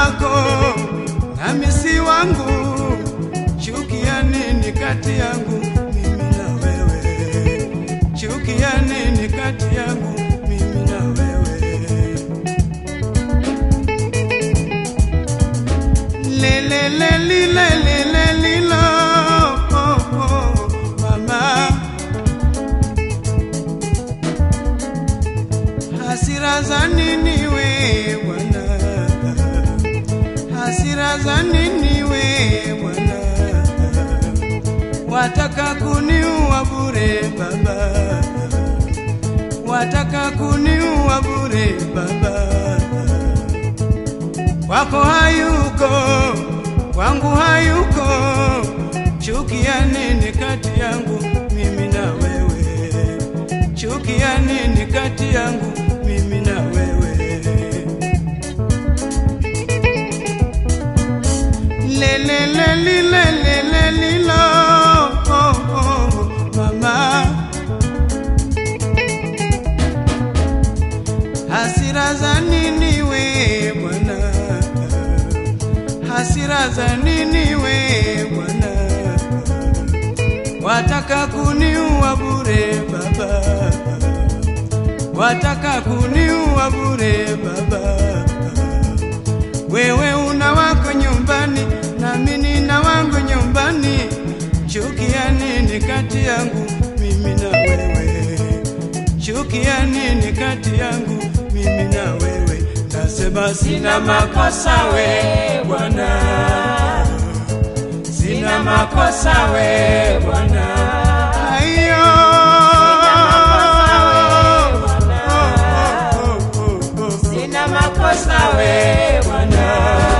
wako nami si wangu, chukia nini kati yangu mimi na wewe? Chukia nini kati yangu mimi na wewe? Le le le li le le le li lo oh, oh, mama hasira za nini we bwana hasira za nini we bwana wataka kuniua bure baba wataka kuniua bure baba kwako hayuko kwangu hayuko chukia nini kati yangu mimi na wewe chukia nini kati yangu mimi na wewe lelelelilelelelilo oh, oh, mama hasira za nini we bwana hasira za nini we bwana wataka kuniua bure baba wataka kuniua bure baba wewe una wako nyumbani nami nina wangu nyumbani chukia nini kati yangu mimi na wewe chukia nini kati yangu mimi na wewe nasema sina makosa we bwana sina makosa we bwana ayo Sina makosa we Bwana,